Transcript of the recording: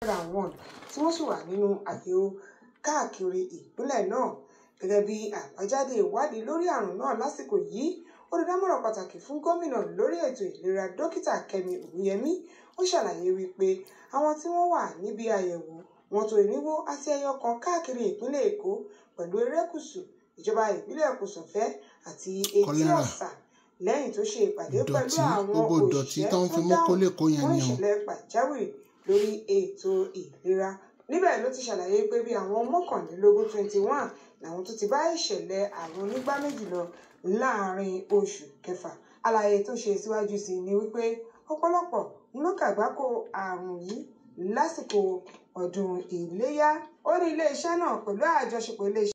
naira one tí wọ́n sì wà nínú àyẹ̀wò káàkiri ìpínlẹ̀ náà gẹ́gẹ́ bí àbájáde ìwádìí lórí àrùn náà lásìkò yìí olùdámọ̀ràn pàtàkì fún gómìnà lórí ètò ìlera dókítà kẹ́mi ògúnyẹmí ó ṣàlàyé wípé àwọn tí wọ́n wà níbi àyẹ̀wò wọn tó irinwó àti ẹyọ kan káàkiri ìpínlẹ̀ èkó pẹ̀lú erékùṣù ìjọba ìbílẹ̀ kòsọ̀fẹ́ àti etí Kọ́lẹ́rà. ọ̀sà lẹ́yìn tó ṣe ìpàdé pẹ̀lú ìdọ̀tí àwọn gbogbo ìdọ̀tí òṣìṣẹ́ tó ń fi tó mú dáhùn kólé kó yẹn fún ni o ìṣẹ̀lẹ̀ pàjáwìrì lórí ètò ìlera níbẹ̀ ló ti ṣàlàyé pé bí àwọn mọ́kànlélógún twenty one làwọn tó ti bá ìṣẹ̀lẹ̀ àrùn onígbá méjì lọ láàrin oṣù kẹfà àlàyé tó ṣe síwájú sí i ni wípé ọ̀pọ̀lọpọ̀ ló kàgbákò àrùn yìí lásìkò ọdún iléyà ó ní iléeṣẹ́ náà pẹ̀lú àjọṣepọ̀ iléeṣẹ́